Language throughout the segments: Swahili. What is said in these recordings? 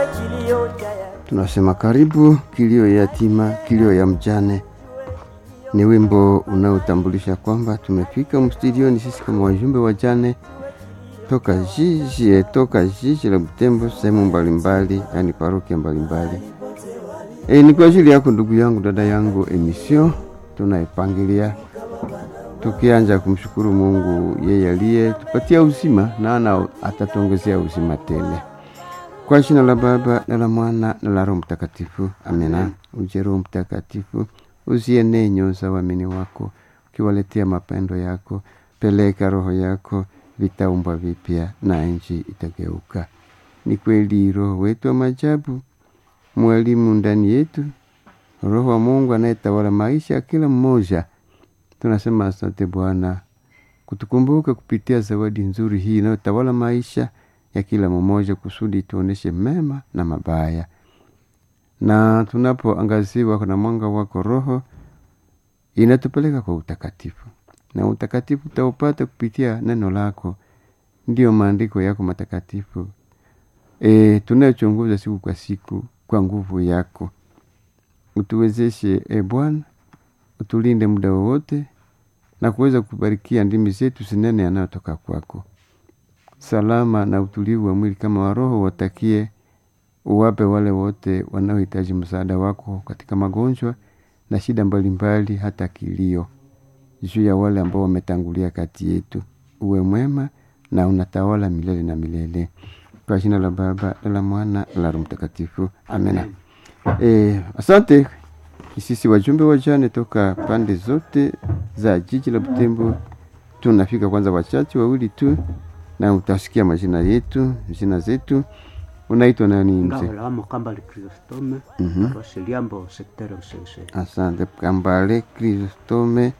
tunasema karibu kilio ya yatima, kilio ya mjane. Ni wimbo unaotambulisha kwamba tumefika mstudioni sisi kama wajumbe wa jane toka jiji toka jiji la Butembo, sehemu mbalimbali, yani parokia mbalimbali. E, ni kwa ajili yako ndugu yangu, dada yangu, emission tunaipangilia tukianja kumshukuru Mungu yeye aliye tupatia uzima na ana atatuongezea uzima tele. Kwa jina la Baba na la Mwana na la Roho Mtakatifu, amina. Uje Roho Mtakatifu, uzienee nyoyo za waamini wako, ukiwaletea mapendo yako. Peleka roho yako, vitaumbwa vipya na nchi itageuka. Ni kweli Roho wetu wa majabu, mwalimu ndani yetu, Roho wa Mungu anayetawala maisha ya kila mmoja. Tunasema asante Bwana kutukumbuka kupitia zawadi nzuri hii inayotawala maisha ya kila mmoja, kusudi tuoneshe mema na mabaya, na tunapoangaziwa na mwanga wako Roho inatupeleka kwa utakatifu, na utakatifu utaupata kupitia neno lako, ndiyo maandiko yako matakatifu e, tunayochunguza siku kwa siku kwa nguvu yako. Utuwezeshe e Bwana, utulinde muda wowote na kuweza kubarikia ndimi zetu sinene yanayotoka kwako. Salama na utulivu wa mwili kama wa roho watakie, uwape wale wote wanaohitaji msaada wako katika magonjwa na shida mbalimbali, hata kilio juu ya wale ambao wametangulia kati yetu. Uwe mwema na unatawala milele na milele, kwa jina la Baba na la Mwana na la Roho Mtakatifu, amena. E, asante sisi wajumbe wa jane toka pande zote za jiji la Butembo. Tunafika kwanza wachache wawili tu, na utasikia majina yetu jina zetu. Unaitwa nani mzee? Ngawela Kambale Chrysostome Mhm. paroisse Liambo secteur Usese Asante Kambale Kristome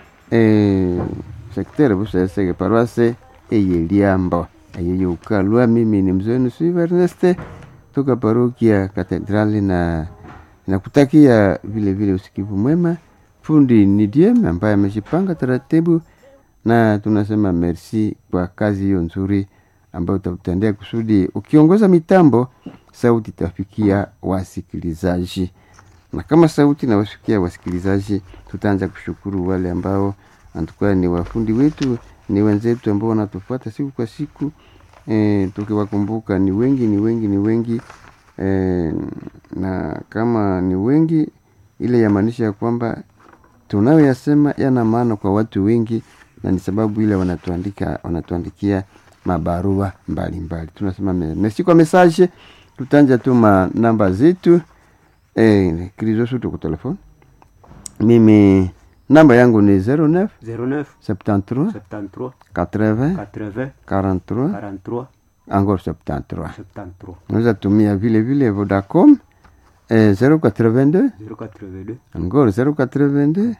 eh, sektere busesege paroisse eyeliambo eyeyoukalwa. Mimi ni mzee nusu Erneste toka parokia Katedrali na nakutakia vile vile usikivu mwema. Fundi ni Diem ambaye amejipanga taratibu, na tunasema merci kwa kazi hiyo nzuri ambayo utatendea kusudi ukiongoza mitambo, sauti itafikia wasikilizaji na kama sauti na wasikia wasikilizaji, tutaanza kushukuru wale ambao antukua ni wafundi wetu, ni wenzetu ambao wanatufuata siku kwa siku e, tukiwakumbuka ni wengi ni wengi ni wengi e, na kama ni wengi, ile yamaanisha ya kwamba tunayoyasema yana maana kwa watu wengi, na ni sababu ile wanatuandika wanatuandikia mabarua mbalimbali. Tunasema me- merci kwa message. Tutanja tu ma namba zetu eh, krizosu tuku telefone. Mimi namba yangu ni 09 09 73 73 80 80 43 43 encore 73. 73 Unaweza tumia vile vile Vodacom eh, 082 082 encore 082